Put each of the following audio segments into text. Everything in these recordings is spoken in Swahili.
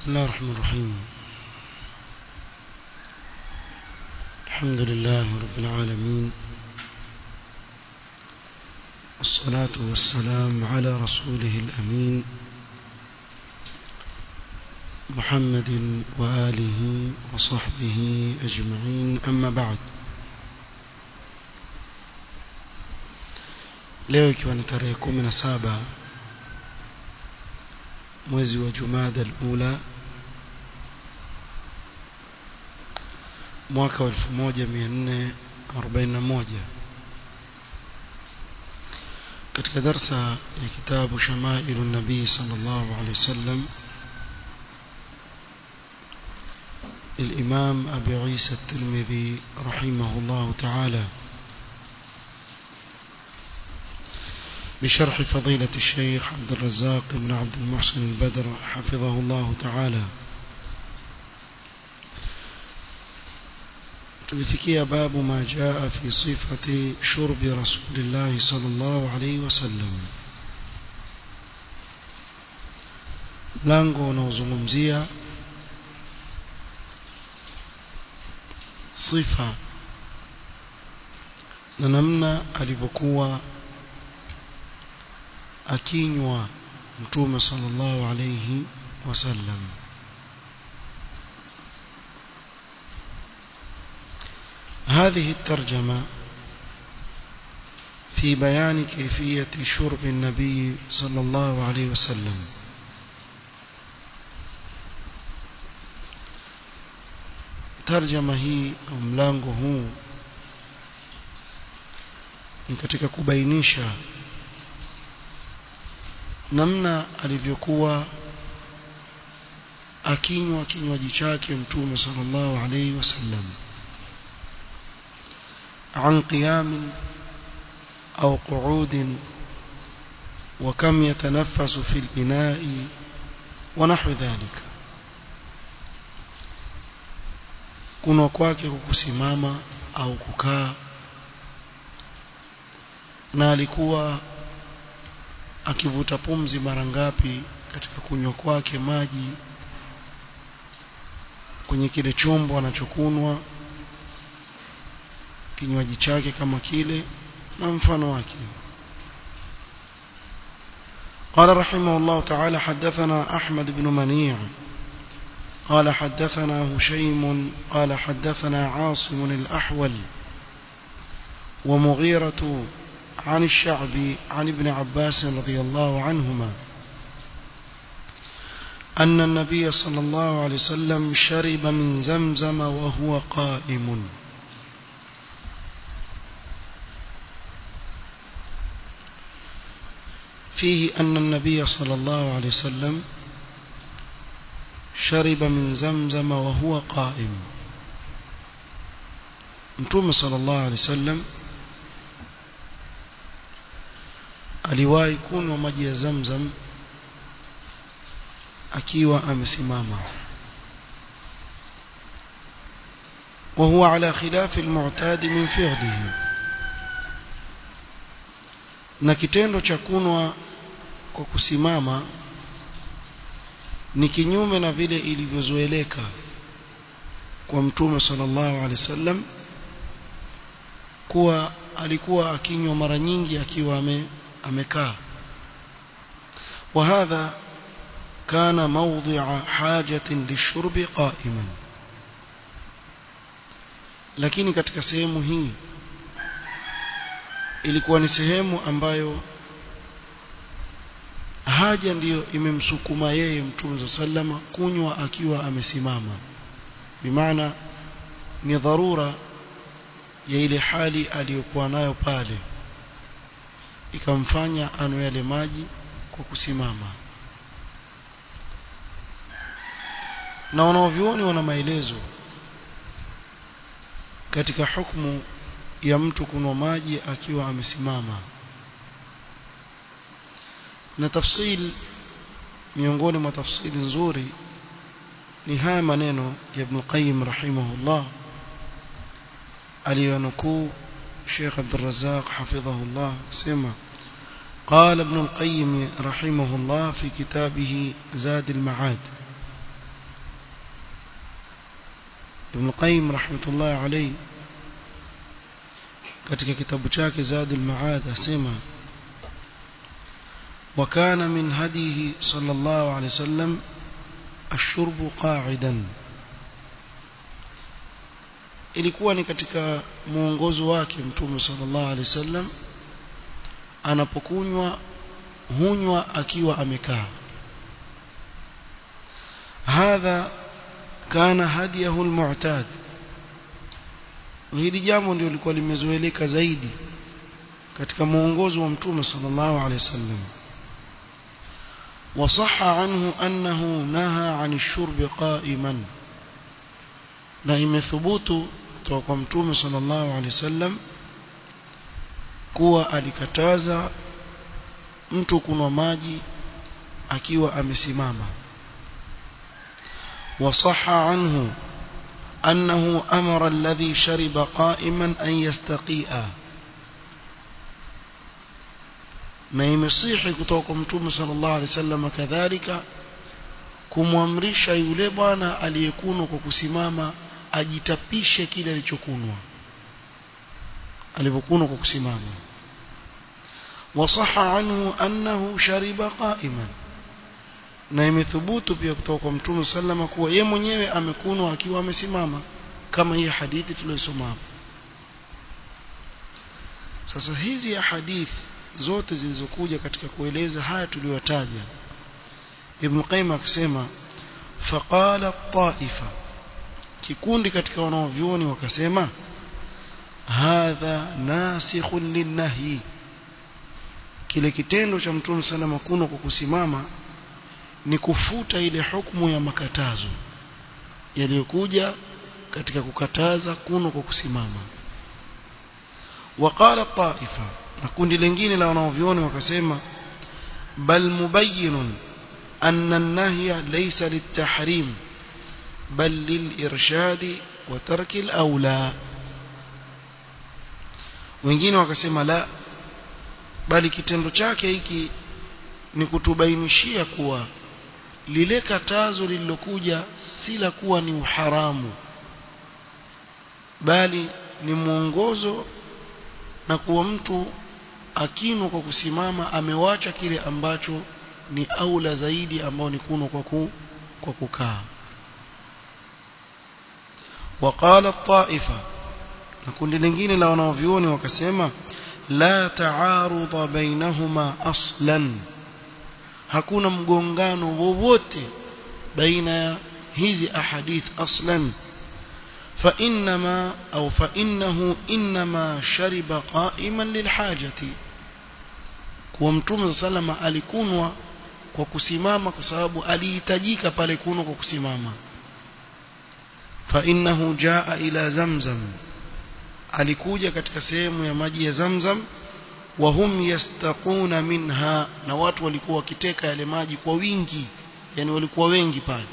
بسم الله الرحمن الرحيم الحمد لله رب العالمين والصلاة والسلام على رسوله الأمين محمد وآله وصحبه أجمعين أما بعد leo ikiwa ni tarehe kumi na saba mwezi wa jumada al-ula mwaka wa 1441 katika darsa ya kitabu shamailu nabii sallallahu alaihi wasallam الإمام أبي عيسى الترمذي رحمه الله تعالى بشرح فضيلة الشيخ عبد الرزاق بن عبد المحسن البدر حفظه الله تعالى tulifikia babu ma jaa fi sifati shurbi rasulillahi sallallahu alaihi wasallam mlango unaozungumzia sifa na namna alivyokuwa akinywa mtume sallallahu alayhi wasallam هذه الترجمة في بيان كيفية شرب النبي صلى الله عليه وسلم ترجمة هي أو ملango huu ni katika kubainisha namna alivyokuwa akinywa kinywaji chake mtume sallallahu alayhi wasallam عن قيام أو قعود وكم يتنفس في الإناء ونحو ذلك kunwa kwake kukusimama au kukaa na alikuwa akivuta pumzi mara ngapi katika kunywa kwake maji kwenye kile chombo anachokunwa kinywaji chake kama kile na mfano wake قال رحمه الله تعالى حدثنا أحمد بن منيع قال حدثنا هشيم قال حدثنا عاصم الأحول ومغيرة عن الشعبي عن ابن عباس رضي الله عنهما أن النبي صلى الله عليه وسلم شرب من زمزم وهو قائم فيه أن النبي صلى الله عليه وسلم شرب من زمزم وهو قائم متوم صلى الله عليه وسلم aliwahi kunywa maji ya zamzam akiwa amesimama وهو على خلاف المعتاد من فعله na kitendo cha kunwa kwa kusimama ni kinyume na vile ilivyozoeleka kwa mtume sallallahu alaihi wasallam kuwa alikuwa akinywa mara nyingi akiwa ame amekaa وهذا كان موضع حاجة للشرب قائما lakini katika sehemu hii ilikuwa ni sehemu ambayo haja ndiyo imemsukuma yeye mtume sallama kunywa akiwa amesimama bimaana ni dharura ya ile hali aliyokuwa nayo pale ikamfanya anwe yale maji kwa kusimama na wanaovyuoni wana maelezo katika hukumu ya mtu kunwa maji akiwa amesimama na tafsil miongoni mwa tafsiri nzuri ni haya maneno ya Ibn Qayyim rahimahullah aliyonukuu Sheikh Abdul Razzaq hafidhahullah sema قال ابن القيم رحمه الله في كتابه زاد المعاد Ibn Qayyim rahmatullah alayhi katika kitabu chake Zadul Ma'ad asema وكان من هديه صلى الله عليه وسلم الشرب قاعدا ilikuwa ni katika muongozo wake mtume sallallahu alaihi wasallam anapokunywa hunywa akiwa amekaa hadha kana hadiyahu almu'tad hili jambo ndio lilikuwa limezoeleka zaidi katika muongozo wa mtume sallallahu alaihi wasallam وصح عنه أنه نهى عن الشرب قائما na imethubutu kutoka kwa mtume sallallahu alaihi wasallam kuwa alikataza mtu kunwa maji akiwa amesimama وصح عنه أنه أمر الذي شرب قائما أن يستقيئا na imesihi kutoka kwa mtume sallallahu alaihi wasallam kadhalika kumwamrisha yule bwana aliyekunwa kwa kusimama ajitapishe kile alichokunwa alivyokunwa kwa kusimama wasaha anhu annahu shariba qa'iman na imethubutu pia kutoka kwa mtume sallama kuwa ye mwenyewe amekunwa akiwa amesimama kama hii hadithi tuliyosoma hapo sasa hizi ya hadithi zote zilizokuja katika kueleza haya tuliyotaja Ibn Qayyim akisema faqala taifa kikundi katika wanaovyuoni wakasema hadha nasikhun linnahi kile kitendo cha mtume sana makuno kwa kusimama ni kufuta ile hukumu ya makatazo yaliyokuja katika kukataza kuno kwa kusimama waqala taifa na kundi lingine la wanaovyuoni wakasema bal mubayyinun anna an-nahya laysa lit-tahrim bal lil-irshad wa tarki al-awla wengine wakasema la bali kitendo chake hiki ni kutubainishia kuwa lile katazo lililokuja si la kuwa ni uharamu bali ni mwongozo na kuwa mtu akinwa kwa kusimama amewacha kile ambacho ni aula zaidi ambao ni kuno kwa ku, kwa kukaa وقال الطائفة na kundi lingine la wanaovioni wakasema la taarudha bainahuma aslan hakuna mgongano wowote baina ya hizi ahadith aslan فإنما أو فإنه إنما شرب قائما للحاجة kwa mtume salama alikunwa kwa kusimama kwa sababu alihitajika pale kunwa kwa kusimama فإنه جاء إلى زمزم alikuja katika sehemu ya maji ya Zamzam wa hum yastaquna minha na watu walikuwa wakiteka yale maji kwa wingi yani walikuwa wengi pale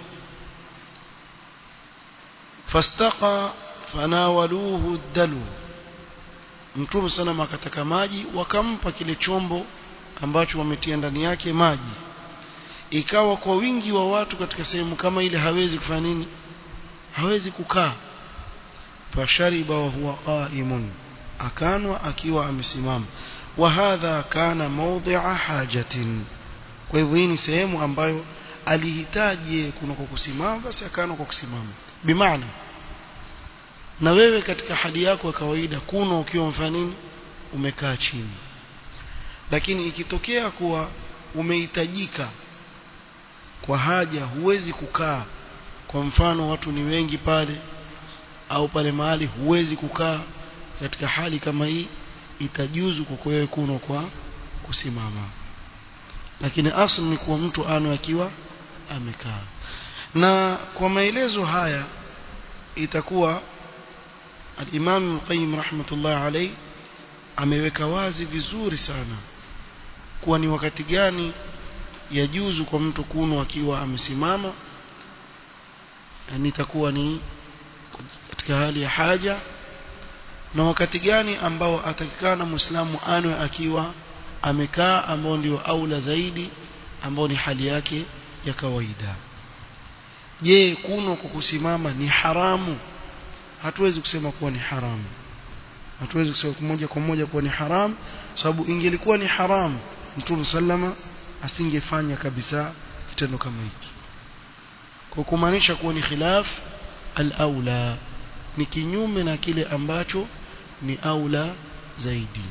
fastaqa fanawaluhu dalu mtume sana akataka maji wakampa kile chombo ambacho wametia ndani yake maji ikawa kwa wingi wa watu katika sehemu kama ile hawezi kufanya nini hawezi kukaa fashariba wa huwa qaimun akanwa akiwa amesimama wa hadha kana mawdhi'a hajatin kwa hivyo hii ni sehemu ambayo alihitaji kuna kwa kusimama basi akanwa kwa kusimama bimaana na wewe katika hali yako ya kawaida kuna ukiwa mfanya nini umekaa chini lakini ikitokea kuwa umehitajika kwa haja huwezi kukaa kwa mfano watu ni wengi pale au pale mahali huwezi kukaa katika hali kama hii itajuzu kwa wewe kuno kwa kusimama lakini asli ni kuwa mtu ano akiwa amekaa na kwa maelezo haya itakuwa al-Imam Qayyim rahmatullah alayhi ameweka wazi vizuri sana kuwa ni wakati gani yajuzu kwa mtu kuno akiwa amesimama yani itakuwa ni katika hali ya haja na wakati gani ambao atakikana muislamu anwe akiwa amekaa ambao ndio aula zaidi ambao ni hali yake ya kawaida je kuno kwa kusimama ni haramu hatuwezi kusema kuwa ni haramu hatuwezi kusema moja kwa moja kuwa ni haramu sababu ingelikuwa ni haramu mtume sallama asingefanya kabisa kitendo kama hiki kwa kumaanisha kuwa ni khilaf al-aula ni kinyume na kile ambacho ni aula zaidi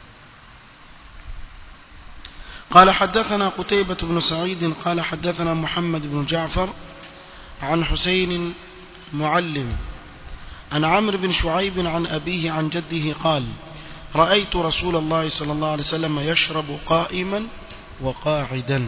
قال حدثنا قتيبة بن سعيد قال حدثنا محمد بن جعفر عن حسين معلم عن عمرو بن شعيب عن أبيه عن جده قال رأيت رسول الله صلى الله عليه وسلم يشرب قائما وقاعدا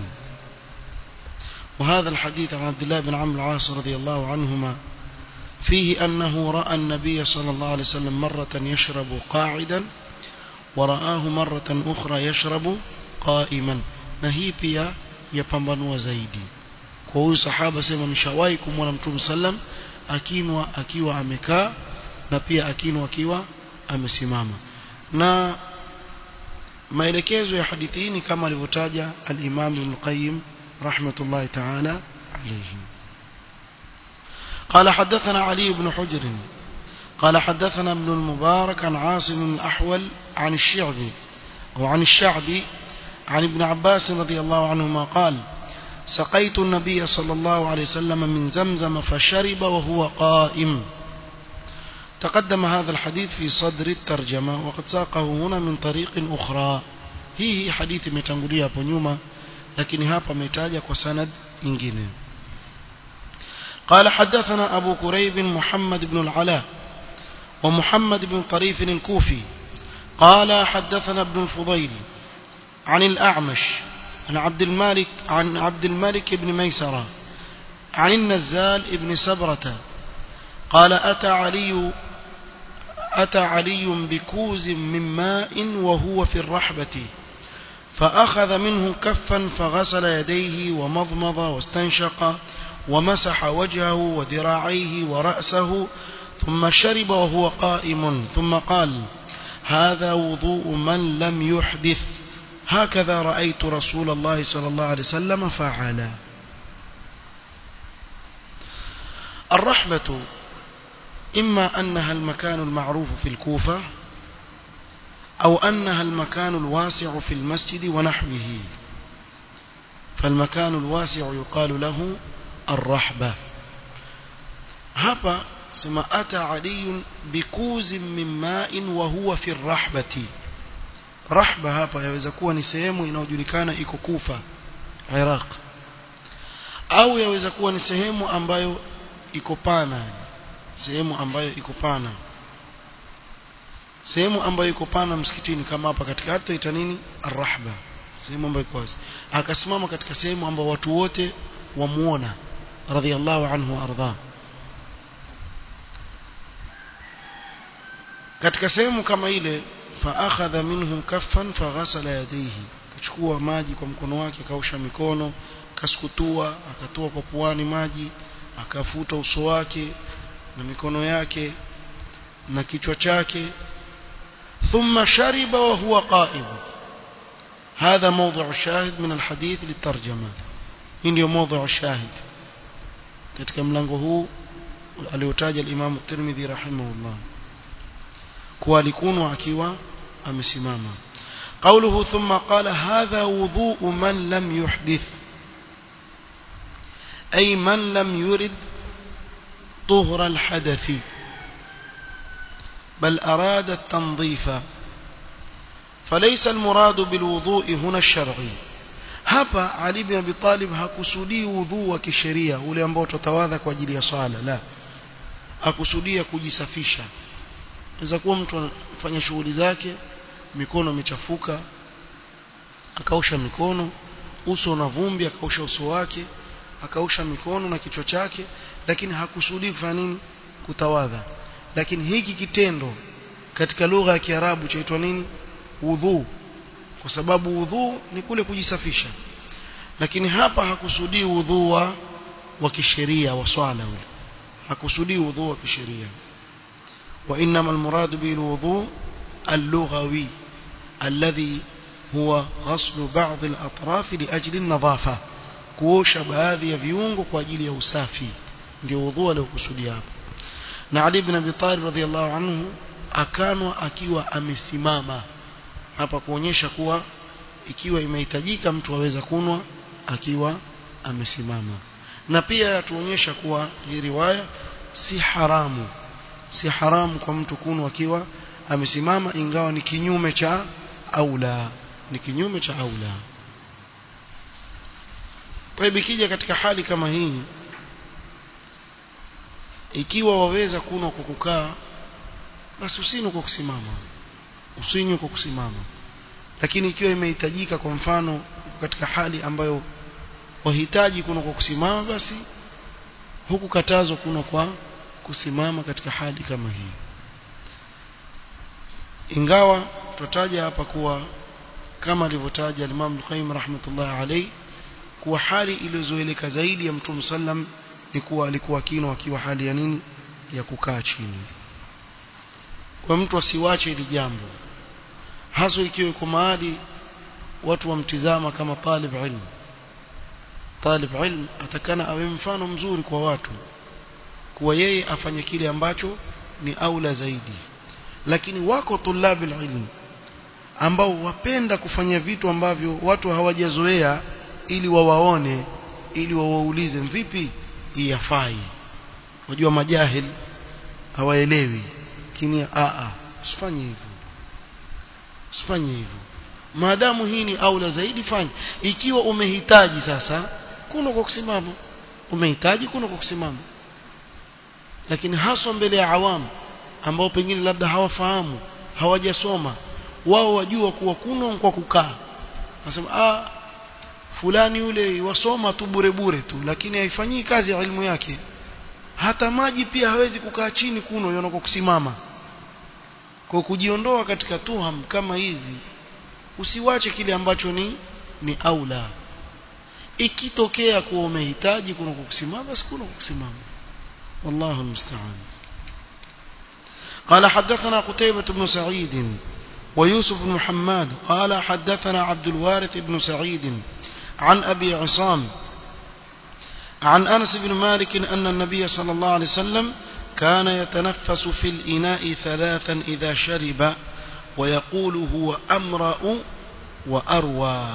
وهذا الحديث عن عبد الله بن عمرو العاص رضي الله عنهما فيه أنه رأى النبي صلى الله عليه وسلم مرة يشرب قاعدا ورآه مرة أخرى يشرب قائما نهي pia yapambanua zaidi kwa huyu sahaba sema nishawahi kumwona mtume sallam akinwa akiwa amekaa na pia akinwa akiwa amesimama na maelekezo ya hadithi hii ni kama alivyotaja al-Imam Ibn Qayyim rahmatullahi ta'ala alayhi قال حدثنا علي بن حجر قال حدثنا ابن المبارك عن عاصم الأحول عن الشعبي وعن الشعبي عن ابن عباس رضي الله عنهما قال سقيت النبي صلى الله عليه وسلم من زمزم فشرب وهو قائم تقدم هذا الحديث في صدر الترجمة وقد ساقه هنا من طريق أخرى هي حديث متنقلية hapo nyuma lakini hapa ametaja kwa sanad nyingine قال حدثنا أبو كريب محمد بن العلاء ومحمد بن طريف الكوفي قال حدثنا ابن الفضيل عن الأعمش عن عبد المالك عن عبد الملك بن ميسرة عن النزال بن سبرة قال أتى علي أتى علي بكوز من ماء وهو في الرحبة فأخذ منه كفا فغسل يديه ومضمض واستنشق ومسح وجهه وذراعيه ورأسه ثم شرب وهو قائم ثم قال هذا وضوء من لم يحدث هكذا رأيت رسول الله صلى الله عليه وسلم فعل الرحبة إما أنها المكان المعروف في الكوفة أو أنها المكان الواسع في المسجد ونحوه فالمكان الواسع يقال له الرحبة هبا ثم أتى علي بكوز من ماء وهو في الرحبة rahba hapa yaweza kuwa ni sehemu inayojulikana iko Kufa Iraq au yaweza kuwa ni sehemu ambayo iko pana sehemu ambayo iko pana sehemu ambayo iko pana msikitini kama hapa katikati tuita nini arrahba sehemu ambayo iko wazi akasimama katika sehemu ambayo watu wote wamuona radhiallahu anhu arda katika sehemu kama ile فأخذ منه كفا فغسل يديه kachukua maji kwa mkono wake akaosha mikono kaskutua akatoa kwa puani maji akafuta uso wake na mikono yake na kichwa chake ثم شرب وهو قائم هذا موضع الشاهد من الحديث للترجمة ndio موضع الشاهد katika mlango huu aliotaja al-Imam at-Tirmidhi rahimahullah kuwa alikunwa akiwa amesimama قوله ثم قال هذا وضوء من لم يحدث أي من لم يرد طهر الحدث بل أراد التنظيف فليس المراد بالوضوء هنا الشرعي hapa Ali bin Abi Talib hakusudii udhu wa kisheria ule ambao tutawadha kwa ajili ya swala la akusudia kujisafisha inaweza kuwa mtu anafanya shughuli zake mikono imechafuka akaosha mikono uso una vumbi akaosha uso wake akaosha mikono na kichwa chake lakini hakusudii kufanya nini kutawadha lakini hiki kitendo katika lugha ya Kiarabu chaitwa nini udhu kwa sababu udhu ni kule kujisafisha lakini hapa hakusudii udhu wa wa kisheria wa swala ule hakusudii udhu wa kisheria وإنما المراد به الوضوء اللغوي الذي هو غسل بعض الأطراف لأجل النظافة kuosha baadhi ya viungo kwa ajili ya usafi ndio udhu aliokusudia hapo na Ali ibn Abi Talib radhiallahu anhu akanwa akiwa amesimama hapa kuonyesha kuwa ikiwa imehitajika mtu aweza kunwa akiwa amesimama na pia yatuonyesha kuwa hii riwaya si haramu si haramu kwa mtu kunwa akiwa amesimama ingawa ni kinyume cha aula ni kinyume cha aula kwa hivyo ikija katika hali kama hii ikiwa waweza kunwa kwa kukaa basi usinywe kwa kusimama usinywe kwa kusimama lakini ikiwa imehitajika kwa mfano katika hali ambayo wahitaji kuna kwa kusimama basi huku katazwa kuna kwa kusimama katika hali kama hii ingawa tutataja hapa kuwa kama alivyotaja Imam Al-Qayyim rahmatullah alayhi kuwa hali iliyozoeleka zaidi ya Mtume sallam ni kuwa alikuwa kino akiwa hali ya nini ya kukaa chini kwa mtu asiwache hili jambo hasa ikiwa iko mahali watu wamtizama kama talib ilmu talib ilm atakana awe mfano mzuri kwa watu kuwa yeye afanye kile ambacho ni aula zaidi lakini wako tulabi ilmu ambao wapenda kufanya vitu ambavyo watu hawajazoea ili wawaone ili wawaulize vipi iyafai wajua majahil hawaelewi lakini a a usifanye hivyo usifanye hivyo maadamu hii ni aula zaidi fanya ikiwa umehitaji sasa kuna kwa kusimama umehitaji kuna kwa kusimama lakini haswa mbele ya awamu ambao pengine labda hawafahamu hawajasoma wao wajua kuwa kuna kwa kukaa nasema ah fulani yule wasoma tu bure bure tu lakini haifanyii kazi ya elimu yake hata maji pia hawezi kukaa chini kuno yona kwa kusimama kwa kujiondoa katika tuham kama hizi usiwache kile ambacho ni ni aula ikitokea kuwa umehitaji kuna kusimama basi kuna kusimama wallahu almusta'an قال حدثنا قتيبة بن سعيد ويوسف بن محمد قال حدثنا عبد الوارث بن سعيد عن أبي عصام عن أنس بن مالك أن النبي صلى الله عليه وسلم كان يتنفس في الإناء ثلاثا إذا شرب ويقول هو أمرأ وأروى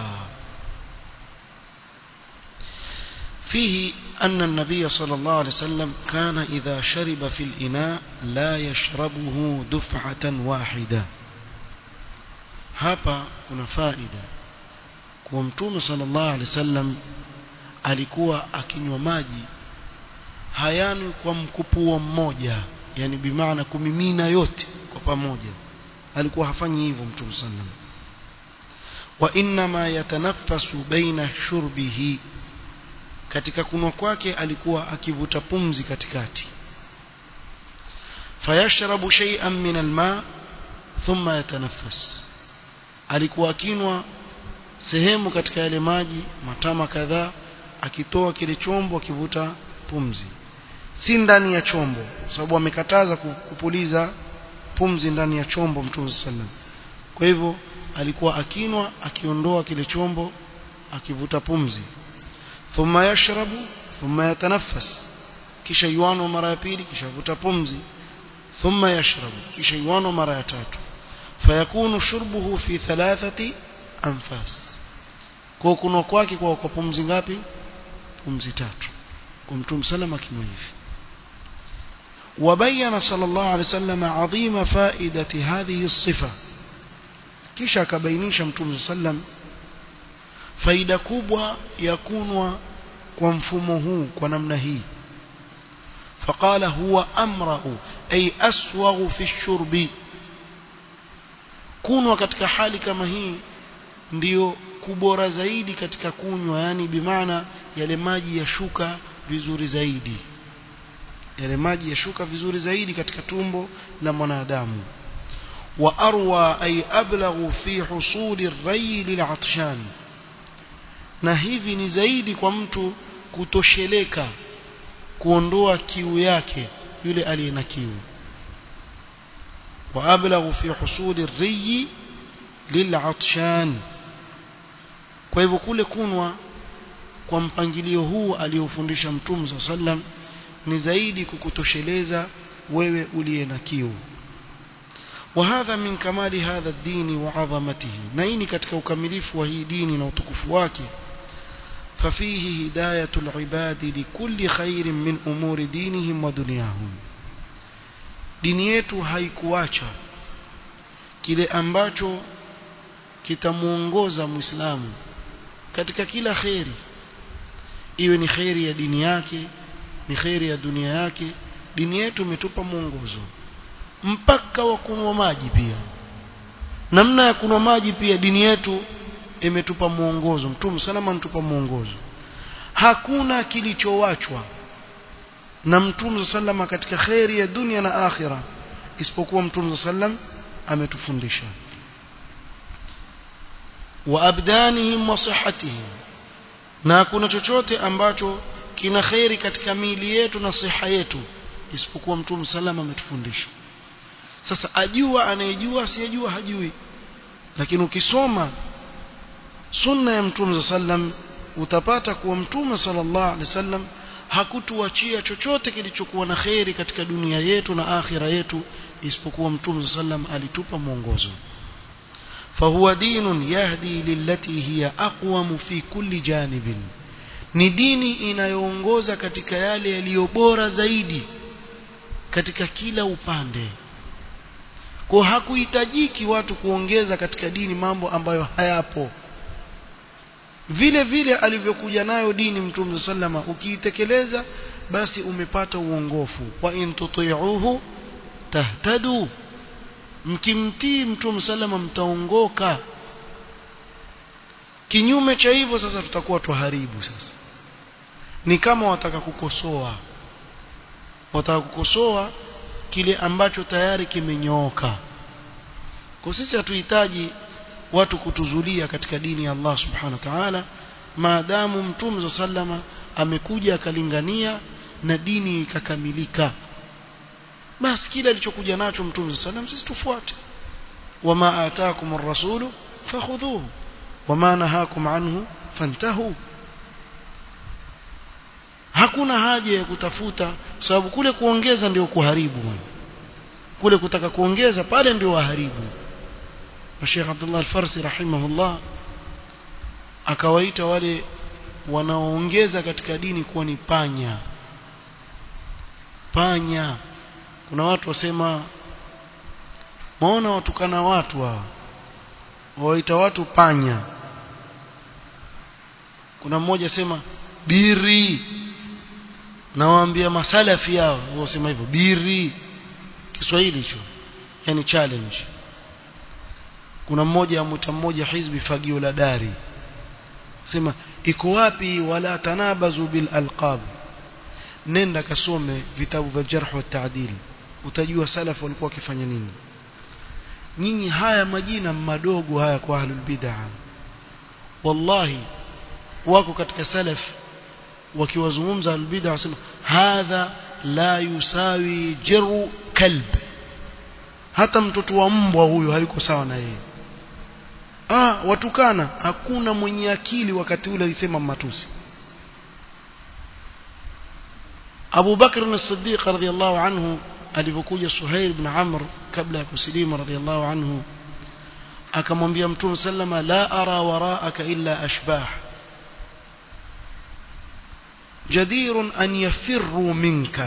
فيه أن النبي صلى الله عليه وسلم كان إذا شرب في الإناء لا يشربه دفعة واحدة hapa kuna faida kwa mtume sallallahu alaihi wasallam alikuwa akinywa maji hayani kwa mkupuo mmoja yani bimaana kumimina yote kwa pamoja alikuwa hafanyi hivyo mtume sallam wa inma yatanaffasu baina shurbihi katika kunwa kwake alikuwa akivuta pumzi katikati fayashrabu shay'an min alma thumma yatanaffas alikuwa akinwa sehemu katika yale maji matama kadhaa akitoa kile chombo akivuta pumzi si ndani ya chombo sababu amekataza kupuliza pumzi ndani ya chombo mtume sallam kwa hivyo alikuwa akinwa akiondoa kile chombo akivuta pumzi thumma yashrabu thumma yatanaffas kisha yuano mara ya pili kisha vuta pumzi thumma yashrabu kisha yuano mara ya tatu fayakunu shurbuhu fi thalathati anfas kwa kunwa kwake kwa kwa pumzi ngapi pumzi tatu kwa mtume sallam akinywa hivi وبين صلى الله عليه وسلم عظيم فائدة هذه الصفة kisha akabainisha mtume sallam faida kubwa ya kunwa kwa mfumo huu kwa namna hii فقال هو أمرأ أي أسوغ في الشرب kunwa katika hali kama hii ndiyo kubora zaidi katika kunywa yani bimaana yale maji yashuka vizuri zaidi yale maji yashuka vizuri zaidi katika tumbo la mwanadamu wa arwa ay ablaghu fi husuli ar-ray lil'atshan na hivi ni zaidi kwa mtu kutosheleka kuondoa kiu yake yule aliye na kiu wa ablaghu fi husuli ar-ray lil'atshan kwa hivyo kule kunwa kwa mpangilio huu aliofundisha mtume sallam ni zaidi kukutosheleza wewe uliye na kiu وهذا من كمال هذا الدين وعظمته نيني katika ukamilifu wa hii dini na utukufu wake ففيه هداية العباد لكل خير من أمور دينهم ودنياهم dini yetu haikuacha kile ambacho kitamuongoza muislamu katika kila kheri iwe ni kheri ya dini yake ni kheri ya dunia yake dini yetu imetupa mwongozo mpaka wa kunywa maji pia namna ya kunywa maji pia dini yetu imetupa mwongozo mtume salama anatupa mwongozo hakuna kilichowachwa na mtume salama katika kheri ya dunia na akhira isipokuwa mtume sallam ametufundisha wa abdanihim wa sihatihim na hakuna chochote ambacho kina kheri katika miili yetu na siha yetu isipokuwa mtume salama ametufundisha sasa ajua anayejua asiyejua hajui lakini ukisoma sunna ya mtume sallam utapata kuwa mtume sallallahu alaihi wasallam hakutuachia chochote kilichokuwa na kheri katika dunia yetu na akhira yetu isipokuwa mtume sallam alitupa mwongozo فهو دين يهدي للتي هي أقوم في كل جانب ni dini inayoongoza katika yale yaliyo bora zaidi katika kila upande kwa hakuhitajiki watu kuongeza katika dini mambo ambayo hayapo vile vile alivyokuja nayo dini mtume sallama ukiitekeleza basi umepata uongofu wa in tuti'uhu tahtadu mkimtii mtume sallama mtaongoka kinyume cha hivyo sasa tutakuwa tuharibu sasa ni kama wataka kukosoa wataka kukosoa kile ambacho tayari kimenyooka kwa sisi hatuhitaji watu kutuzulia katika dini ya Allah subhanahu wa ta'ala maadamu mtume sallama amekuja akalingania na dini ikakamilika basi kile alichokuja nacho mtume sallam sisi tufuate wama ataakum ar-rasulu fakhudhuhu wama nahakum anhu fantahu hakuna haja ya kutafuta sababu kule kuongeza ndio kuharibu kule kutaka kuongeza pale ndio waharibu Sheikh Abdullah Al-Farsi rahimahullah akawaita wale wanaoongeza katika dini kuwa ni panya panya kuna watu wasema maona watukana watu hawa waita watu panya kuna mmoja sema biri nawaambia masalafi yao wasema hivyo biri Kiswahili hicho yani challenge kuna mmoja amuta mmoja hizbi fagio la dari sema iko wapi wala tanabazu bil alqab nenda kasome vitabu vya jarh wa taadil utajua salaf walikuwa wakifanya nini nyinyi haya majina madogo haya kwa ahlul bid'ah wallahi wako katika salaf wakiwazungumza ahlul bid'ah wasema hadha la yusawi jiru kalb hata mtoto wa mbwa huyo hayuko sawa na yeye ah watukana hakuna mwenye akili wakati ule alisema matusi Abu Bakr as-Siddiq radhiyallahu anhu alipokuja Suhail ibn Amr kabla ya kusilimu radhiyallahu anhu akamwambia Mtume sallama la ara waraaka illa ashbah jadirun an yafirru minka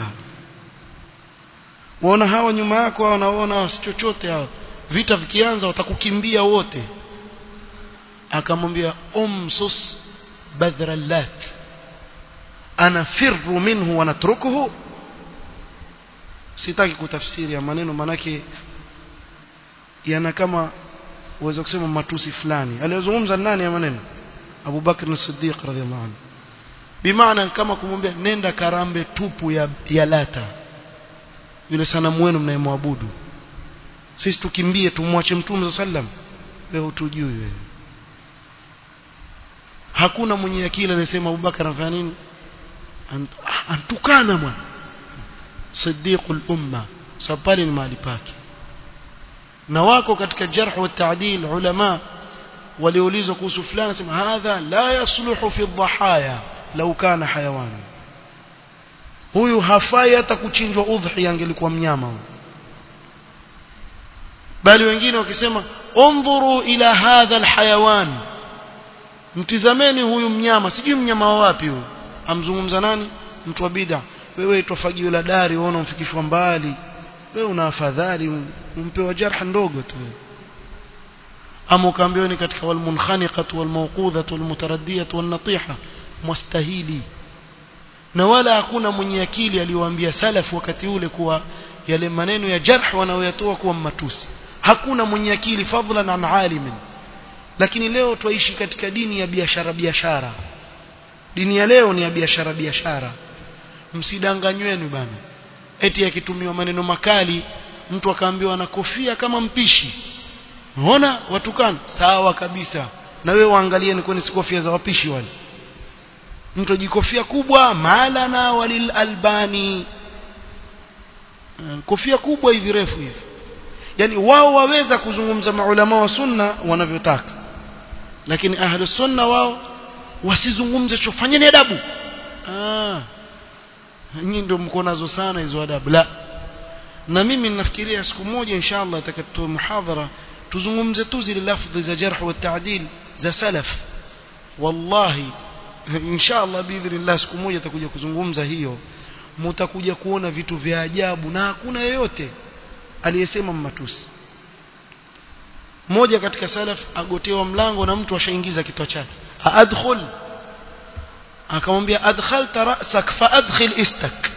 waona hawa nyuma yako wanaona si chochote hao vita vikianza watakukimbia wote akamwambia umsus badhrallat anafirru minhu wa natrukuhu sitaki kutafsiri ya maneno manake yana kama uweza kusema matusi fulani aliyozungumza nani ya maneno Abu Bakr as-Siddiq radhiyallahu anhu bimaana kama kumwambia nenda karambe tupu ya, ya lata yule sanamu wenu mnayemwabudu sisi tukimbie tumwache mtume sallam wewe utujui wewe hakuna mwenye akili anasema Abubakar anafanya nini antukana bwana siddiqul umma sapali ni mahali pake na wako katika jarh wa ta'dil ulama waliulizwa kuhusu fulani sema hadha la yasluhu fi dhahaya law kana hayawani huyu hafai hata kuchinjwa udhi angelikuwa mnyama huyu bali wengine wakisema undhuru ila hadha alhayawan mtizameni huyu mnyama sijui mnyama wa wapi huyu amzungumza nani mtu wa bid'a wewe itofagio la dari uone umfikishwa mbali wewe una afadhali umpewa jarha ndogo tu ama ukaambiwa ni katika walmunkhaniqatu walmawqudhatu walmutaraddiyatu wannatiha mustahili na wala hakuna mwenye akili aliyowaambia salaf wakati ule kuwa yale maneno ya jarh wanaoyatoa kuwa matusi hakuna mwenye akili fadlan an alimin lakini leo twaishi katika dini ya biashara biashara dini ya leo ni ya biashara biashara msidanganyweni bana eti akitumiwa maneno makali mtu akaambiwa na kofia kama mpishi unaona watukana sawa kabisa na wewe waangalieni kwani si kofia za wapishi wale mtu ajikofia kubwa malana walil albani kofia kubwa hivi refu hivi yani wao waweza kuzungumza maulama wa sunna wanavyotaka lakini ahlu sunna wao wasizungumze cho fanyeni adabu ah nyinyi ndio mko nazo sana hizo adabu la na mimi ninafikiria siku moja inshallah atakatoa muhadhara tuzungumze tu zile lafdhi za jarh wa ta'dil za salaf wallahi inshallah biidhnillah siku moja atakuja kuzungumza hiyo mtakuja kuona vitu vya ajabu na hakuna yeyote aliyesema matusi mmoja katika salaf agotewa mlango na mtu ashaingiza kichwa chake adkhul akamwambia adkhalta ra'sak fa adkhil istak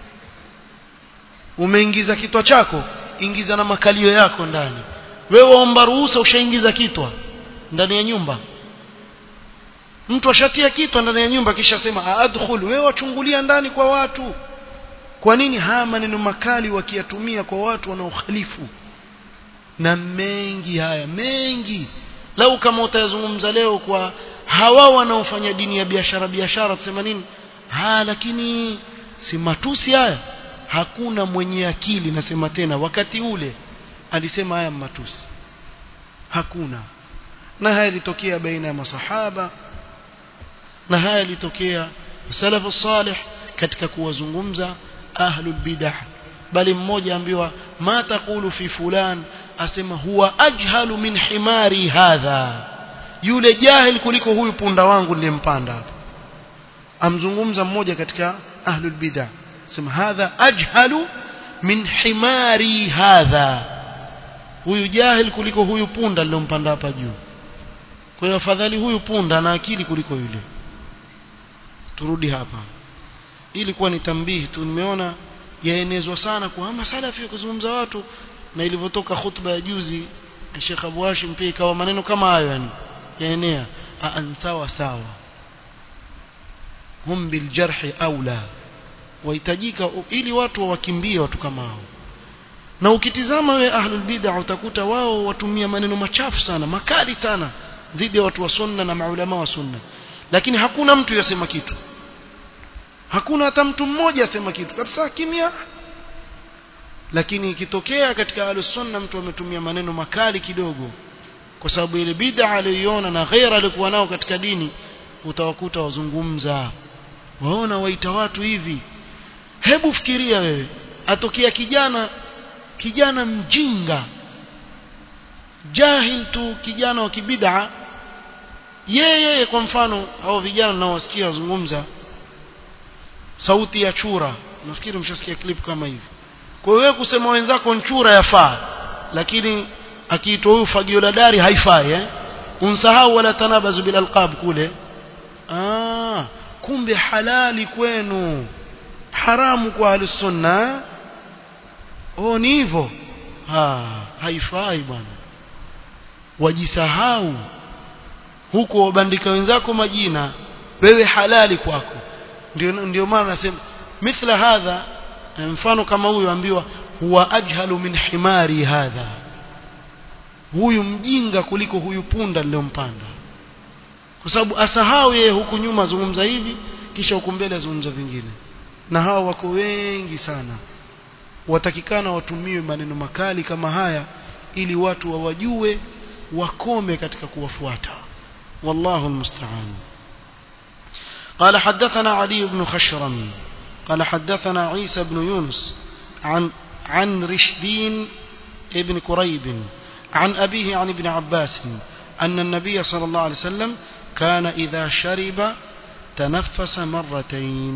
umeingiza kitwa chako ingiza na makalio yako ndani wewe omba ruhusa ushaingiza kitwa ndani ya nyumba mtu ashatia kitwa ndani ya nyumba kisha sema adkhul wewe wachungulia ndani kwa watu kwa nini haya maneno makali wakiyatumia kwa watu wanaokhalifu na mengi haya mengi lau kama utayazungumza leo kwa hawa wanaofanya dini ya biashara biashara tusema nini ha lakini si matusi haya hakuna mwenye akili nasema tena wakati ule alisema haya matusi hakuna na haya ilitokea baina ya masahaba na haya ilitokea salafu salih katika kuwazungumza ahlul bidah bali mmoja ambiwa ma taqulu fi fulan asema huwa ajhalu min himari hadha yule jahil kuliko huyu punda wangu niliyempanda hapa amzungumza mmoja katika ahlul bidah sema hadha ajhalu min himari hadha huyu jahil kuliko huyu punda niliyompanda hapa juu kwa hiyo afadhali huyu punda ana akili kuliko yule turudi hapa ili kuwa ni tambihi tu nimeona yaenezwa sana kwa masalafi ya kuzungumza watu na ilivyotoka khutba ya juzi Sheikh Abu Hashim pia ikawa maneno kama hayo yani yaenea an sawa sawa hum bil jarhi aula wahitajika ili watu wakimbie watu kama hao na ukitizama we ahlul bid'ah utakuta wao watumia maneno machafu sana makali sana dhidi ya watu wa sunna na maulama wa sunna lakini hakuna mtu yasema kitu hakuna hata mtu mmoja asema kitu kabisa kimya lakini ikitokea katika ahlus sunna mtu ametumia maneno makali kidogo kwa sababu ile bid'a aliyoiona na ghaira alikuwa nao katika dini utawakuta wazungumza waona waita watu hivi hebu fikiria wewe atokea kijana kijana mjinga jahil tu kijana wa kibid'a yeye kwa mfano hao vijana ninaowasikia wazungumza sauti ya chura nafikiri mshasikia clip kama hivi kwa hiyo kusema wenzako nchura yafaa lakini akiitwa huyu fagio la dari haifai eh unsahau wala tanabazu bil alqab kule ah kumbe halali kwenu haramu kwa ahli sunna oh ni hivyo ah haifai bwana wajisahau huko wabandika wenzako majina wewe halali kwako ndio ndio maana nasema mithla hadha mfano kama huyu ambiwa huwa ajhalu min himari hadha huyu mjinga kuliko huyu punda niliyompanda kwa sababu asahau yeye huku nyuma zungumza hivi kisha huku mbele zungumza vingine na hao wako wengi sana watakikana watumiwe maneno makali kama haya ili watu wawajue wakome katika kuwafuata wallahu almusta'an قال حدثنا علي بن خشرم قال حدثنا عيسى بن يونس عن عن رشدين ابن كريب عن أبيه عن ابن عباس أن النبي صلى الله عليه وسلم كان إذا شرب تنفس مرتين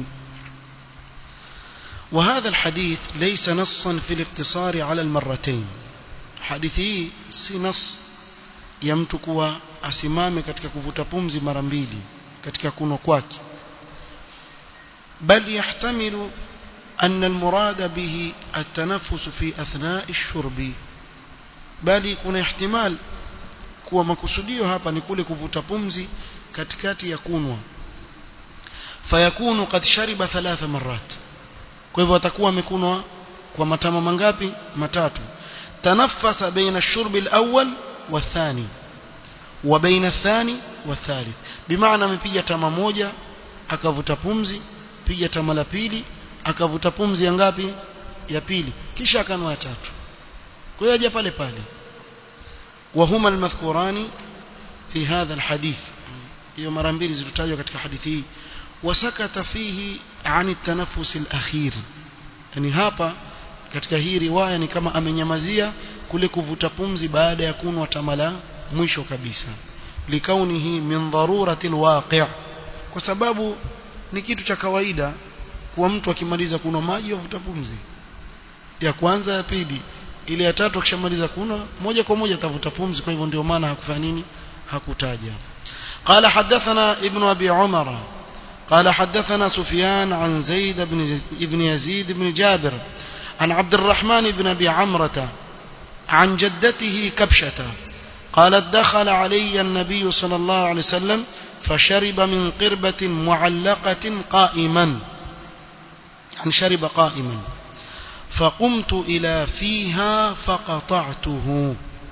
وهذا الحديث ليس نصا في الاقتصار على المرتين حديثي si nas ya mtu kuwa asimame katika kuvuta pumzi mara mbili katika kuno kwake بل يحتمل أن المراد به التنفس في أثناء الشرب بل يكون احتمال kuwa makusudio hapa ni kule kuvuta pumzi katikati ya kunwa fayakunu qad shariba thalatha marat kwa hivyo atakuwa amekunwa kwa matama mangapi matatu tanaffasa baina ash-shurbi al-awwal wathani wa baina athani wathalith bimaana amepiga tama moja akavuta pumzi piga tama la pili akavuta pumzi ya ngapi ya pili kisha akanwa ya tatu kwa hiyo aje pale pale وهما المذكوران في هذا الحديث hiyo mara mbili zilizotajwa katika hadithi hii wasakata fihi ani tanafus alakhir yani hapa katika hii riwaya ni kama amenyamazia kule kuvuta pumzi baada ya kunwa tamala mwisho kabisa likaunihi min darurati alwaqi' kwa sababu ni kitu cha kawaida kuwa mtu akimaliza kunwa maji avuta pumzi ya kwanza ya pili ile ya tatu akishamaliza kunwa moja kwa moja atavuta pumzi kwa hivyo ndio maana hakufanya nini hakutaja قال حدثنا ابن أبي عمر قال حدثنا سفيان عن زيد بن ابن يزيد بن جابر عن عبد الرحمن بن أبي عمرة عن جدته كبشة قالت دخل علي النبي صلى الله عليه وسلم فشرب من قربة معلقة قائما يعني شرب قائما فقمت إلى فيها فقطعته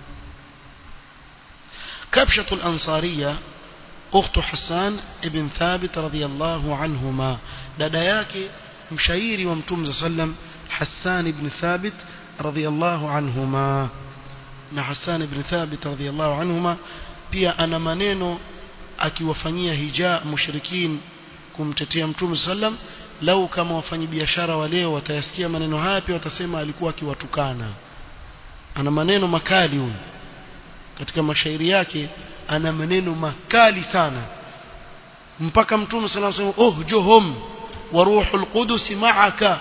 كبشة الأنصارية أخت حسان ابن ثابت رضي الله عنهما دداياك مشايري ومتوم سلم حسان بن ثابت رضي الله عنهما na Hassan ibn Thabit radhiyallahu anhuma pia ana maneno akiwafanyia hija mushrikin kumtetea mtume sallam lau kama wafanyabiashara wa leo watayasikia maneno haya pia watasema alikuwa akiwatukana ana maneno makali huyu katika mashairi yake ana maneno makali sana mpaka mtume sallam sema oh johom wa ruhul qudus ma'aka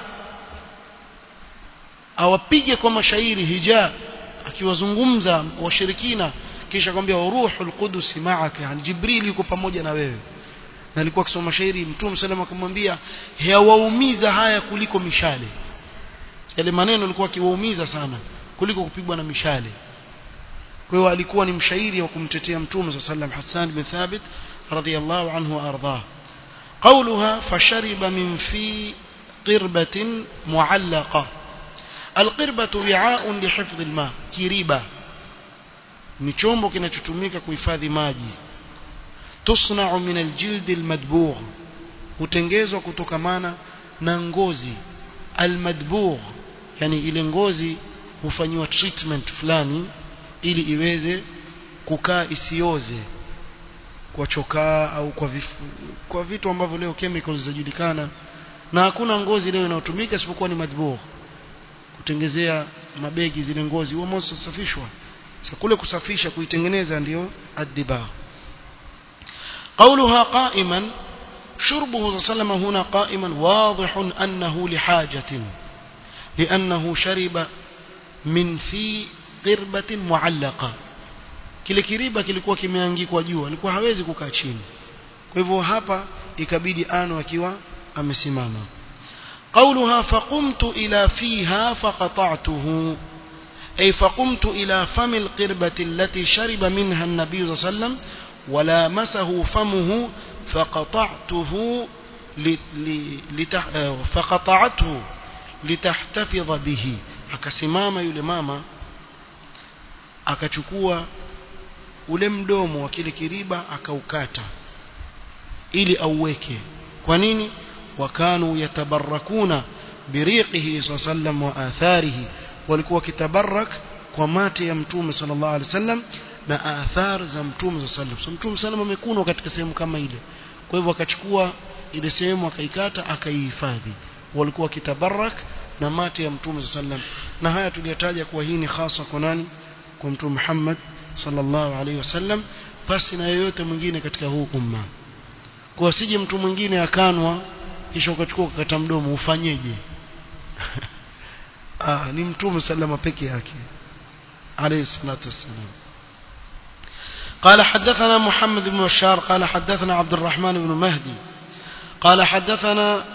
awapige kwa mashairi hija akiwazungumza washirikina kisha kwambia ruhul qudus ma'aka yani jibril yuko pamoja na wewe na alikuwa akisoma shairi mtume sallam akamwambia hawaumiza haya kuliko mishale yale maneno alikuwa akiwaumiza sana kuliko kupigwa na mishale kwa hiyo alikuwa ni mshairi wa kumtetea mtume sallam Hassan bin Thabit radhiyallahu anhu ardah قولها فشرب من في قربة معلقة القربة وعاء لحفظ الماء كريبة ni chombo kinachotumika kuhifadhi maji tusna'u min aljild almadbugh hutengezwa kutokamana na ngozi almadbugh yani ile ngozi hufanywa treatment fulani ili iweze kukaa isioze kwa chokaa au kwa vifu, kwa vitu ambavyo leo chemicals zinajulikana na hakuna ngozi leo inayotumika isipokuwa ni madbugh kutengezea mabegi zile ngozi huo moto safishwa sasa kule kusafisha kuitengeneza ndio addiba قولها قائما شربه صلى الله عليه وسلم هنا قائما واضح أنه لحاجة لأنه شرب من في قربة معلقة kile kiriba kilikuwa kimeangikwa juu alikuwa hawezi kukaa chini kwa hivyo hapa ikabidi ano akiwa amesimama قولها فقمت إلى فيها فقطعته أي فقمت إلى فم القربة التي شرب منها النبي صلى الله عليه وسلم ولامسه فمه فقطعته لتح... فقطعته لتحتفظ به akasimama yule mama akachukua ule mdomo wa kile kiriba akaukata ili auweke kwa nini wakanu yatabarakuna biriqihi sallam wa atharihi walikuwa kitabarak kwa mate ya mtume sallallahu alaihi wasallam na athar za mtume sallam so mtume sallam amekunwa katika sehemu kama ile kwa hivyo akachukua ile sehemu akaikata akaihifadhi walikuwa kitabarak na mate ya mtume sallam na haya tuliyataja kuwa hii ni hasa kwa nani kwa mtume Muhammad sallallahu alaihi wasallam basi na yoyote mwingine katika huu umma kwa sije mtu mwingine akanwa kisha ukachukua ukakata mdomo ufanyeje ah ni mtume sallama peke yake alayhi salatu wassalam قال حدثنا محمد بن بشار قال حدثنا عبد الرحمن بن مهدي قال حدثنا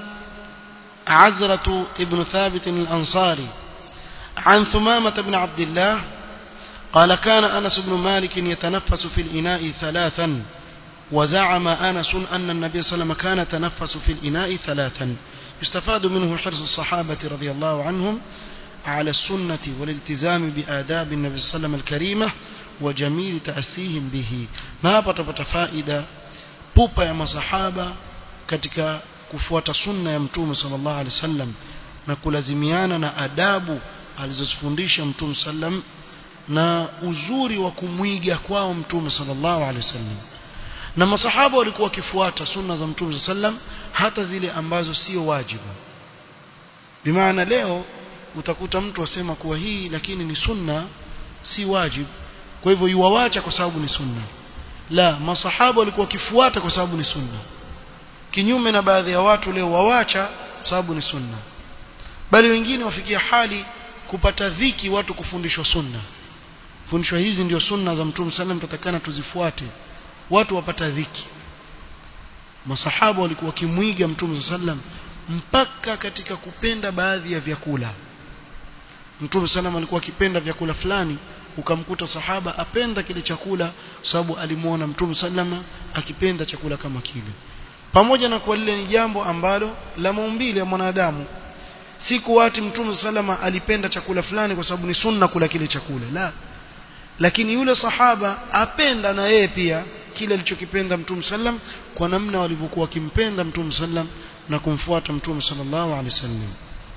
عزرة ابن ثابت الأنصاري عن ثمامة بن عبد الله قال كان أنس بن مالك يتنفس في الإناء ثلاثا وزعم أنس أن النبي صلى الله عليه وسلم كان يتنفس في الإناء ثلاثا يستفاد منه حرص الصحابة رضي الله عنهم على السنة والالتزام بآداب النبي صلى الله عليه وسلم الكريمة وجميل تأسيهم به نابا تبت فائدة بوبا يا مصحابة katika kufuata sunna ya mtume sallallahu alaihi wasallam na kulazimiana na adabu alizozifundisha mtume sallam na uzuri wa kumwiga kwao mtume sallallahu alaihi wasallam na masahaba walikuwa wakifuata sunna za mtume sallam hata zile ambazo sio wajibu bimaana leo utakuta mtu asema kuwa hii lakini ni sunna si wajibu kwa hivyo yuwawacha kwa sababu ni sunna la masahaba walikuwa wakifuata kwa sababu ni sunna kinyume na baadhi ya watu leo wawacha sababu ni sunna bali wengine wafikia hali kupata dhiki watu kufundishwa sunna fundishwa hizi ndio sunna za mtume sallam tutakana tuzifuate watu wapata dhiki masahaba walikuwa wakimwiga mtume sallam mpaka katika kupenda baadhi ya vyakula mtume sallam alikuwa akipenda vyakula fulani ukamkuta sahaba apenda kile chakula sababu alimuona mtume sallama akipenda chakula kama kile pamoja na kuwa lile ni jambo ambalo la maumbile ya mwanadamu si kuwati mtume salama alipenda chakula fulani kwa sababu ni sunna kula kile chakula la lakini yule sahaba apenda na yeye pia kile alichokipenda mtume sallam kwa namna walivyokuwa kimpenda mtume sallam na kumfuata mtume sallallahu alaihi wasallam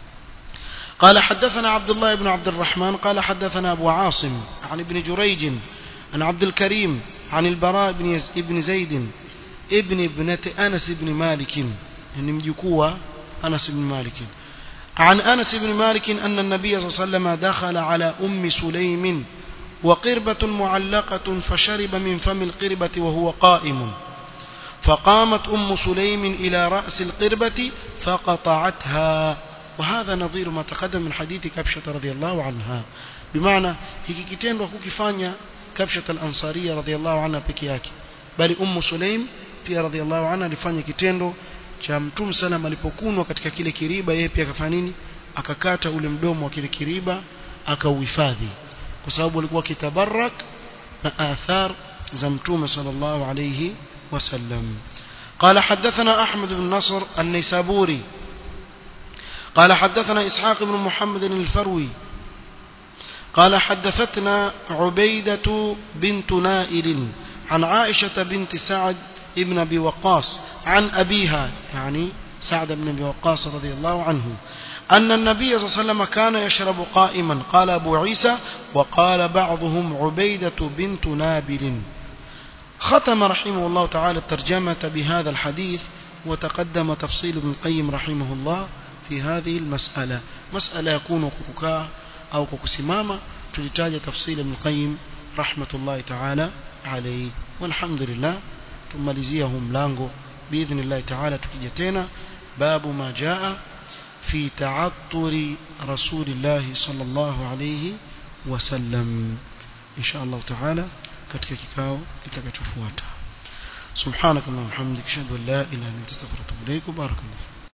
قال حدثنا عبد الله بن عبد الرحمن قال حدثنا أبو عاصم عن ابن جريج عن عبد الكريم عن البراء بن, يز... بن زيد ابن ابنة أنس بن مالك يعني مجكوة أنس بن مالك عن أنس بن مالك أن النبي صلى الله عليه وسلم دخل على أم سليم وقربة معلقة فشرب من فم القربة وهو قائم فقامت أم سليم إلى رأس القربة فقطعتها وهذا نظير ما تقدم من حديث كبشة رضي الله عنها بمعنى hiki kitendo hakukifanya كبشة الأنصارية رضي الله عنها peke yake bali ummu sulaim pia radhiallahu anha alifanya kitendo cha mtume salam alipokunwa katika kile kiriba yeye pia akafanya nini akakata ule mdomo wa kile kiriba akauhifadhi kwa sababu alikuwa kitabarak na athar za mtume sallallahu alayhi wasallam قال حدثنا أحمد بن نصر النيسابوري قال حدثنا إسحاق بن محمد الفروي قال حدثتنا عبيدة بنت نائل عن عائشة بنت سعد ابن أبي وقاص عن أبيها يعني سعد بن أبي وقاص رضي الله عنه أن النبي صلى الله عليه وسلم كان يشرب قائما قال أبو عيسى وقال بعضهم عبيدة بنت نابل ختم رحمه الله تعالى الترجمة بهذا الحديث وتقدم تفصيل ابن القيم رحمه الله في هذه المسألة مسألة يكون كوكا أو كوكسمامة تلتاج تفصيل ابن القيم رحمة الله تعالى عليه والحمد لله tumalizie mlango باذن الله تعالى tukija tena babu ma jaa fi ta'atturi rasulillah sallallahu alayhi wasallam insha Allah taala katika kikao kitakachofuata subhanakallahumma hamdika ashhadu an la ilaha illa anta astaghfiruka wa atubu ilaik barakallahu